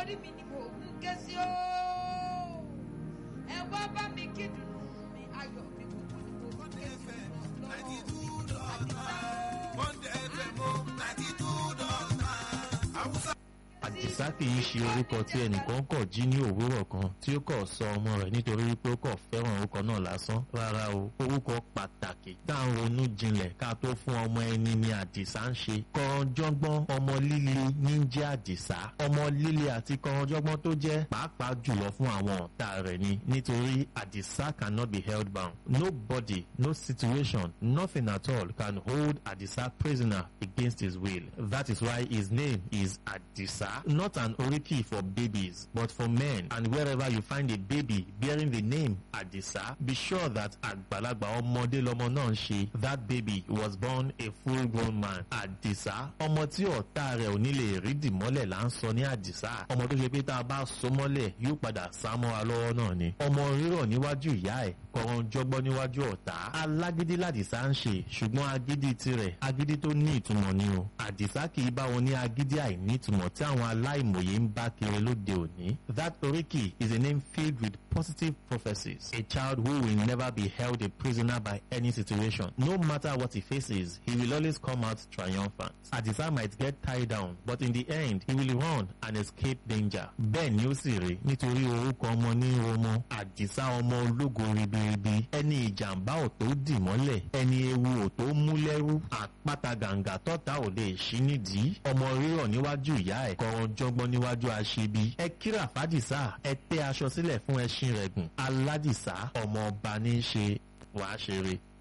orí mi ni mò ń ké sí o ẹ wá bá mi kí dùnú mi ayọ̀ mi kúkú ni mo ń ké sí àdìsá kì í ṣe orúkọ tí ẹnìkan kọ̀ jí ní òwúrọ̀ kan tí ó kọ̀ sọ ọmọ rẹ̀ nítorí wípé ó kọ̀ fẹ́ràn orúkọ náà lásán rárá o orúkọ pàtàkì tá à ń ronú jinlẹ̀ ká tó fún ọmọ ẹni ni àdìsá ń ṣe kọ̀ọ̀jọ́gbọ́n ọmọ líle ní ń jẹ́ àdìsá ọmọ líle àti kọ̀ọ̀jọ́gbọ́n tó jẹ́ pàápàá jùlọ fún àwọn ọ̀tá rẹ̀ ni nítorí àdìsá cannot be held bound nobody no situation nothing at all can hold àdìsá prisoner against his will that is why his name is àdìsá not an oriki for babies, but for men. And wherever you find a baby bearing the name Adisa, be sure that Agbalagba ọmọdé lọmọ náà ń ṣe. That baby was born a full-grown man. Adisa, ọmọ tí ọ̀tá rẹ̀ ò ní lè rí dìmọ́lẹ̀ là ń sọ ní Adisa. Ọmọ tó ṣe pé tá a bá so mọ́lẹ̀ yóò padà sá mọ́ra lọ́wọ́ náà ni. Ọmọ rírọ̀ níwájú ìyá ẹ̀ kọ̀ọ̀rọ̀ jọgbọ́n níwájú ọ̀tá. Alágídí làdìsá ń ṣe ṣùgbọ́n agídí tirẹ̀ agídí tó ní ìtumọ̀ ni o. Àdìsá kì í bá wọn ní agídí àìní ìtumọ̀ tí àwọn aláìmọye ń bá kiri lóde òní. That Oriki is a name filled with positive prophecies. A child who will never be held a prisoner by any situation. No matter what he faces, he will always come out triumphant. Adisa might get tied down, but in the end, he will run and escape danger. Bẹ́ẹ̀ ni ó sì rí nítorí orúkọ ọmọ ní ọmọ. Àdìsá ọmọ ológo ribiribi. Ẹni ìjàmbá ò tó dì mọ́lẹ̀. Ẹni ewu ò tó mú lẹ́rú. Àpáta gàǹgà tọ́ta ò lè ṣí nídìí. Ọmọ rírọ̀ níwájú ìyá ẹ̀ kọ̀ọ̀rọ̀ jọgbọ́n níwájú aṣebi. ẹ kíra fàdìsá ẹ tẹ́ aṣọ sílẹ̀ fún ẹṣin rẹ̀ gùn. aládìsá ọmọ ọba ní í ṣe wàá ṣeré.